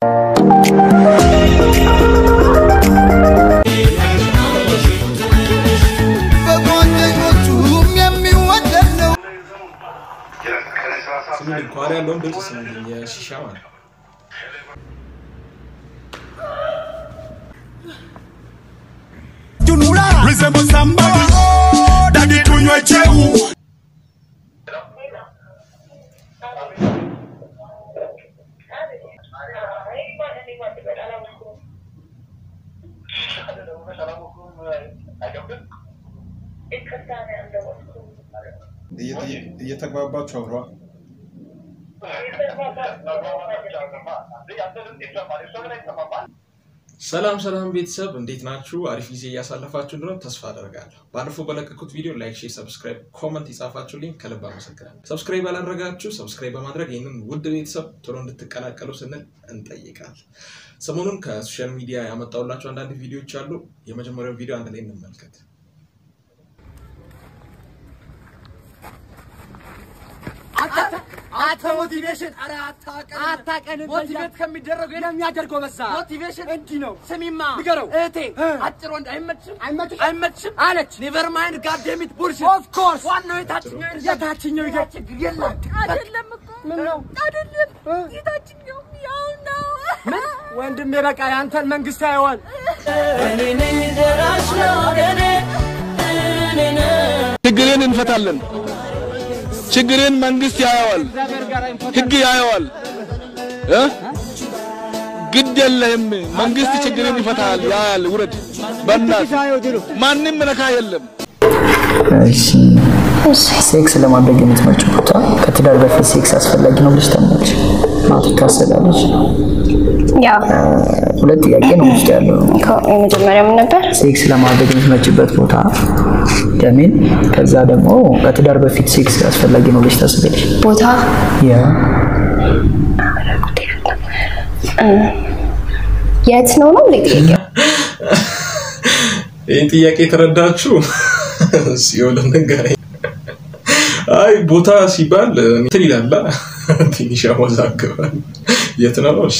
በጓደኞቹም የሚወደድ ነው። ስሙልኝ ከኋላ ያለውን ድምፅ ስሙልኝ፣ የሺሻ ማለት ነው። Resemble somebody, daddy tunywe cheu. እየተግባባችሁ አውሯ። ሰላም ሰላም ቤተሰብ እንዴት ናችሁ? አሪፍ ጊዜ እያሳለፋችሁ እንደሆነ ተስፋ አደርጋለሁ። ባለፈው በለቀኩት ቪዲዮ ላይክ፣ ሼር፣ ሰብስክራይብ፣ ኮመንት የጻፋችሁልኝ ከልብ አመሰግናለሁ። ሰብስክራይብ ያላደረጋችሁ ሰብስክራይብ በማድረግ ይህንን ውድ ቤተሰብ ቶሎ እንድትቀላቀሉ ስንል እንጠይቃለን። ሰሞኑን ከሶሻል ሚዲያ ያመጣሁላችሁ አንዳንድ ቪዲዮዎች አሉ። የመጀመሪያው ቪዲዮ አንድ ላይ እንመልከት። አንተ ሞቲቬሽን ኧረ አታቀንም። ሞቲቬት ከሚደረገው የሚያደርገው በዛ ሞቲቬሽን እንዲህ ነው። ስሚማ ንገረው እህቴ አጭር ወንድ አይመችም አይመችም አለች። ኔቨር ማይንድ ጋዴሚት ቡልሽት ኦፍ ኮርስ ዋናው የታችኛው የታችኛው ይገ ችግር የለም አይደለም እኮ ምን ነው አይደለም፣ የታችኛው ያው ነው። ምን ወንድሜ በቃ የአንተን መንግስት ያየዋል። ችግርን እንፈታለን። ችግርን መንግስት ያየዋል፣ ህግ ያየዋል። እ ግድ የለህም መንግስት ችግርን ይፈታል፣ ያያል። ውረድ በእናት ማንም ነካ የለም። እሺ ሴክስ ለማድረግ የምትመርጭው ቦታ ከትዳር በፊት ሴክስ አስፈላጊ ነው ብለሽ ታምናለሽ? ማቱ ታሰላለች። ያው ሁለት ጥያቄ ነው ውስጥ ያለው። የመጀመሪያው ምን ነበር? ሴክስ ለማድረግ የምትመርጭበት ቦታ ደሜን፣ ከዛ ደግሞ ከትዳር በፊት ሴክስ አስፈላጊ ነው ብለሽ ታስቢያለሽ? ቦታ ያ የት ነው ነው እንዴ ጥያቄው? ይህን ጥያቄ የተረዳችሁ ሲሆን ንገረኝ። አይ ቦታ ሲባል እንትን ይላላ ትንሽ ያወዛግባል። የት ነው? እሺ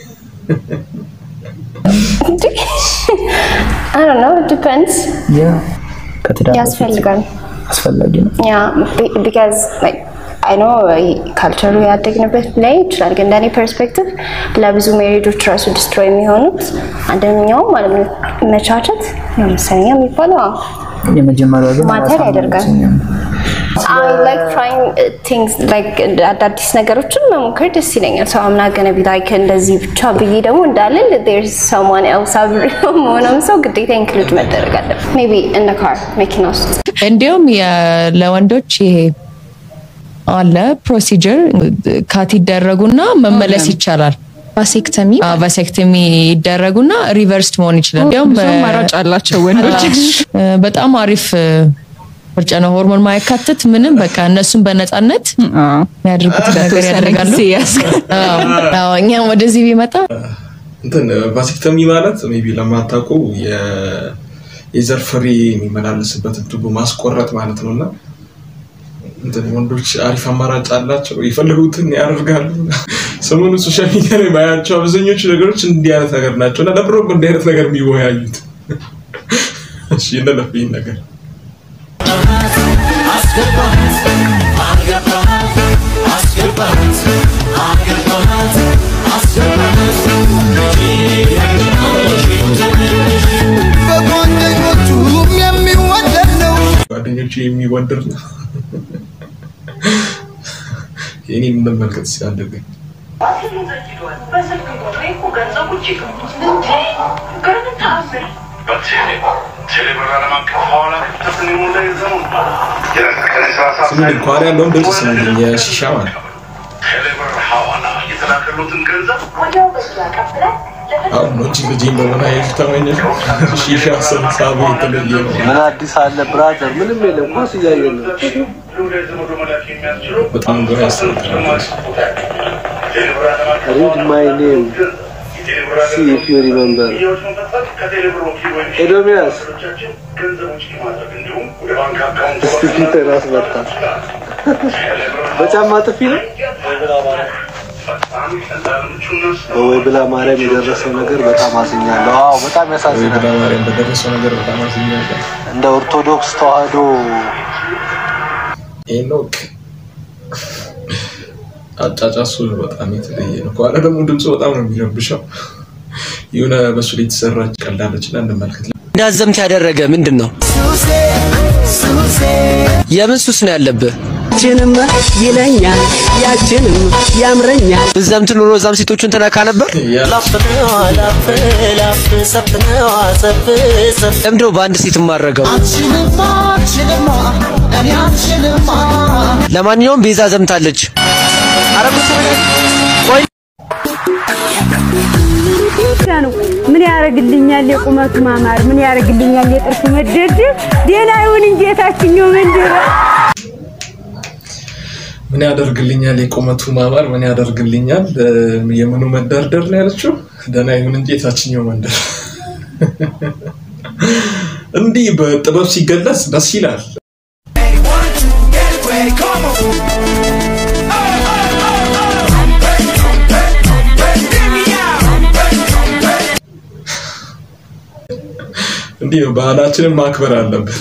I don't know, it depends. ያ ከትዳር በፊት ያስፈልጋል። አስፈላጊ ነው። ያ ቢካዝ አይ ኖ ካልቸሩ ያደግንበት ላይ ይችላል፣ ግን እንደኔ ፐርስፔክቲቭ ለብዙ ሜሪጆች ራሱ ዲስትሮይ የሚሆኑት አንደኛውም ማለት ነው መቻቸት ነው መሰለኝ የሚባለው አዎ። የመጀመሪያው ግን ማተር ራሷን ያደርጋል። አይመስለኝም። I like trying uh, things like አዳዲስ ነገሮችን መሞከር ደስ ይለኛል። ሰው አምና ገነ ቢ ላይክ እንደዚህ ብቻ ብዬ ደግሞ እንዳልል there's someone else አብሬው መሆኑም ሰው ግዴታ ኢንክሉድ መደረግ አለበት። ሜቢ in the car መኪና ውስጥ እንዲሁም የ- ለወንዶች ይሄ አለ ፕሮሲጀር ካት ይደረጉና መመለስ ይቻላል። ቫሴክተሚ ቫሴክተሚ ይደረጉና ሪቨርስድ መሆን ይችላል። እንዲሁም ብዙ አማራጭ አላቸው ወንዶች። እ፣ በጣም አሪፍ እ፣ ምርጫ ነው። ሆርሞን ማያካትት ምንም በቃ እነሱም በነፃነት የሚያደርጉት ነገር ያደርጋሉ። አዎ፣ አዎ፣ እኛም ወደዚህ ቢመጣ እንትን ቫሴክተሚ ማለት ሜይ ቢ ለማታውቁ የ- የዘር ፍሬ የሚመላለስበትን ቱቦ ማስቆረጥ ማለት ነው እና እንትን ወንዶች አሪፍ አማራጭ አላቸው፣ የፈለጉትን ያደርጋሉ። ሰሞኑን ሶሻል ሚዲያ ላይ ማያቸው አብዛኞቹ ነገሮች እንዲህ አይነት ነገር ናቸው እና ለብሮ እንዲህ አይነት ነገር የሚወያዩት እሺ እንለፍ ይህን ነገር በጓደኞቹም የሚወደድ ነው። ጓደኞቹ የሚወድር ነው። የኔ የምንመልከት ሲያደርገኝ ስሙልኝ ከኋላ ያለውን ድምፅ ስሙልኝ፣ የሺሻ ማለት ነው። አሁን ነው እንጂ ልጄን በመናየት ተመኘሽ ሺሻ ሰብሳቢ የተለየ ነው። ምን አዲስ አለ ብራዘር? ምንም የለም። ኳስ እያየን ነው። በጣም ግራ ያስጠላል። Read my name. See if you remember. ኤዶሚያስ እስቲ ፊት ራስ መጣ። በጫማ ጥፊ ነው። በወይ ብላ ማርያም የደረሰው ነገር በጣም አዝኛለሁ። አዎ በጣም ወይ ያሳዝናል። ብላ ማርያም በደረሰው ነገር በጣም አዝኛለሁ። እንደ ኦርቶዶክስ ተዋህዶ ሄኖክ አጫጫሱ በጣም የተለየ ነው። ከኋላ ደግሞ ድምፁ በጣም ነው የሚረብሸው። የሆነ በሱ ላይ የተሰራች ቀልዳለች እና እንመልከት። እንዳዘምት ያደረገ ምንድን ነው? የምን ሱስ ነው ያለብህ? ያችንም ይለኛል ያችንም ያምረኛል ብዘምት ኑሮ እዛም ሴቶቹን ትነካ ነበር። ለምንድነው በአንድ ሴት የማረገው? ለማንኛውም ቤዛ ዘምታለች። አረ ቆይ ነው ምን ያደርግልኛል የቁመቱ ማማር ምን ያደርግልኛል የጥርሱ መደርደር ሌላ ይሁን እንጂ የታችኛው መንደር ምን ያደርግልኛል የቁመቱ ማማር፣ ምን ያደርግልኛል እ፣ የምኑ መደርደር ነው ያለችው። ደህና ይሁን እንጂ የታችኛው መንደር። እንዲህ በጥበብ ሲገለጽ ደስ ይላል። እንዲህ ነው ባህላችንን ማክበር አለብን።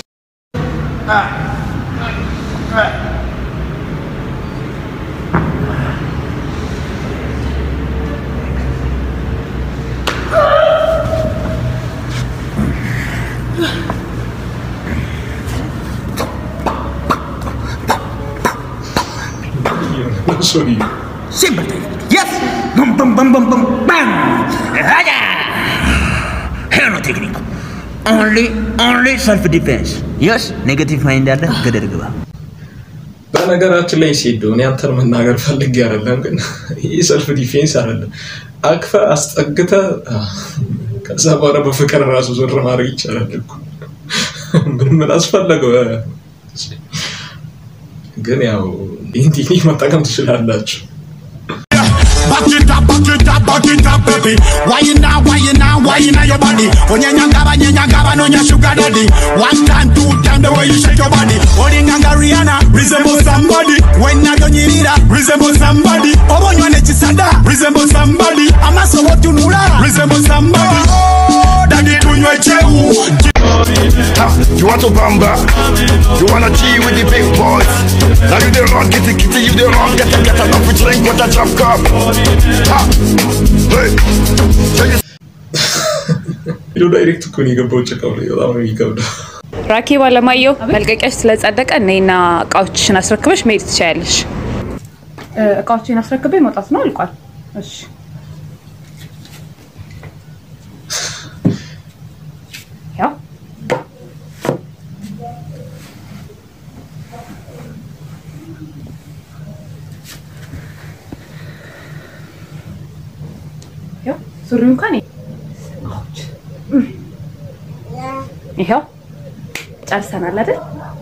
Sorry. Simple. Yes. Bum bum bum bum bum bang. Raja. Here no technique. Only only self defense. Yes. Negative mind አለ ገደል ግባ። በነገራችን ላይ ሲሄዱ እኔ አንተን መናገር ፈልጌ አይደለም፣ ግን ይህ ሰልፍ ዲፌንስ አይደለም። አቅፈ አስጠግተ ከዛ በኋላ በፍቅር ራሱ ዞር ማድረግ ይቻላል እኮ ምን ምን አስፈለገው? ግን ያው ይህን ቴክኒክ መጠቀም ትችላላችሁ። Back it up, back it up, back it up, baby. Why you now, why you now, why you now your body? Onyanyangaba, nyanyangaba, no nya sugar daddy. One time, two time, the way you shake your body. Odinganga Rihanna, resemble somebody. When I don't need it, resemble somebody. Obonyo ne chisada, resemble somebody. Amaso wotu nula, resemble somebody. Oh, daddy tunywe cheu. Ha, you want to bamba? You wanna G with the big boys? Now you the wrong, get the kitty, you the wrong, get a get a love drink with a drop cup. Ha, hey, say you ሄዶ ዳይሬክት እኮ ነው የገባው ጭቃው ላይ በጣም ነው የሚከብደው። ራኬብ አለማየሁ መልቀቂያሽ ስለጸደቀ ነይና እቃዎችሽን አስረክበሽ መሄድ ትችያለሽ። እቃዎችን አስረክቤ መውጣት ነው አልቋል። እሺ ያው ያው ሱሪው እንኳን ይኸው ጨርሰናል አይደል?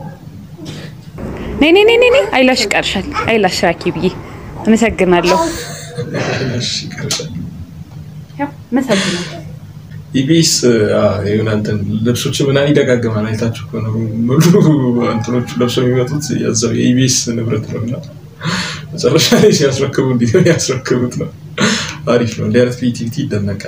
ነይ ነይ ነይ ነይ ነይ አይላሽ ይቀርሻል። አይላሽ ራኪ ብዬ አመሰግናለሁ። እሺ፣ ይቀርሻል። ያው አመሰግናለሁ። ኢቢኤስ የሆነ እንትን ልብሶች ምናምን ይደጋግማል። አይታችሁ ከሆነ ሙሉ እንትኖቹ ለብሰው የሚመጡት የዛው የኢቢኤስ ንብረት ነው እና መጨረሻ ላይ ሲያስረክቡ እንዲህ ነው ያስረክቡት ነው። አሪፍ ነው። እንዲህ አይነት ክሪኤቲቪቲ ይደነቃል።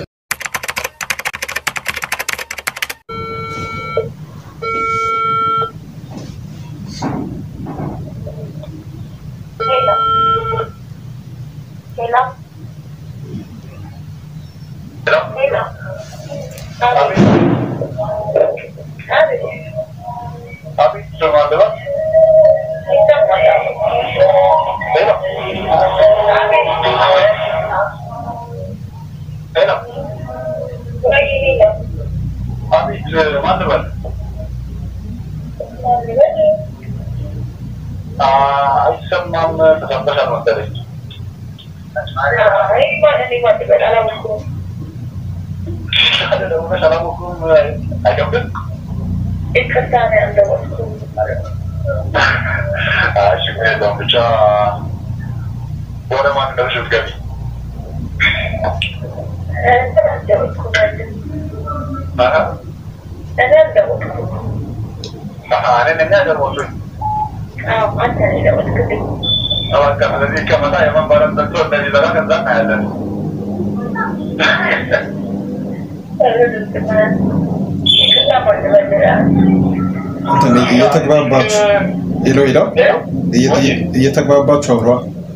አይሰማም ተሰበሻል መሰለኝ። ደውለሽ አላወኩም አይከብድም? እሺ ችግር የለውም ብቻ ወደ ማን እንደምሽ ብትገቢ እኔ ነኝ ያደረኩት በቃ ስለዚህ ከመጣ የመንበረን ዘግቶ እንደዚህ ዘጋ ከዛ እናያለን። እንትን እየተግባባችሁ ሄሎ ሄሎ እየ- እየተግባባችሁ አውሯ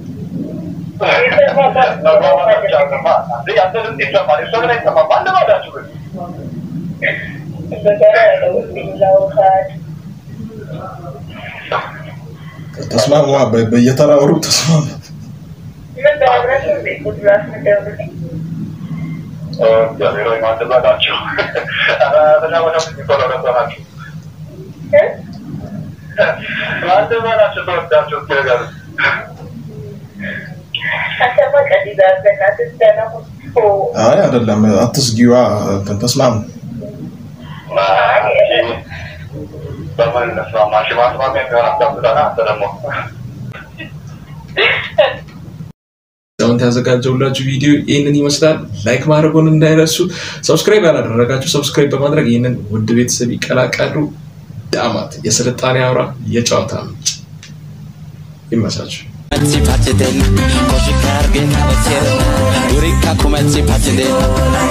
ተስማሙ በ- በየተራ አውሩ ተስማሙ አይ አይደለም አትስጊዋ እንትን ተስማሙ በምን እንስማማ? እሺ፣ ማስማሚያ የሚሆን አስቀምጠና አንተ ደግሞ አሁን ያዘጋጀውላችሁ ቪዲዮ ይህንን ይመስላል። ላይክ ማድረጉን እንዳይረሱ። ሰብስክራይብ ያላደረጋችሁ ሰብስክራይብ በማድረግ ይህንን ውድ ቤተሰብ ይቀላቀሉ። ዳማት የስልጣኔ አውራ የጨዋታ ምንጭ ይመቻችሁ። Kumetsi patiden, koshi karge na batir, durika kumetsi patiden,